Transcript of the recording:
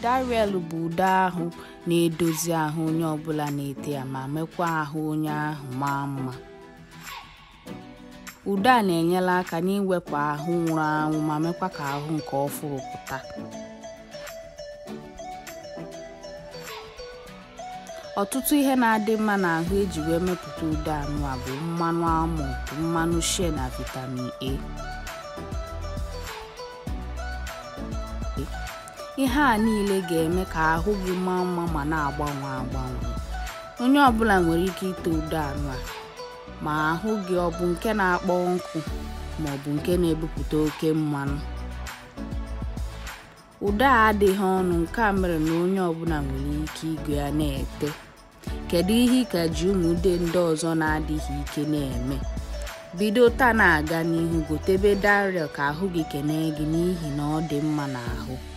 Dariel bụ ude ahụ na-edozi ahụ onye ọbụla na-ete ya ma mekwa ahụ onye ahụ maa mma ude a na-enyere aka n'iwepụ ahụ nwụrụ anwụ ma mekwa ka ahụ nke ọfụrụ pụta ọtụtụ ihe na-adị mma n'ahụ eji wee mepụta ude anụ a bụ mmanụ almond mmanụ shea na vitamin A ihe a niile ga-eme ka ahụ gị maa mma ma na-agbanwe agbanwe onye ọbụla nwere ike ite ude anụ a ma ahụ gị ọ bụ nke na-akpọ nkụ ma ọ bụ nke na-ebupụta oke mmanụ ude a adịghị ọnụ nke a mere na onye ọbụla nwere ike igo ya na-ete kedu ihe ị ka ji ụmụ ude ndị ọzọ na-adịghị ike na-eme bido taa na-aga n'ihu gotebe Dariel ka ahụ gị kenee gị n'ihi na ọ dị mma n'ahụ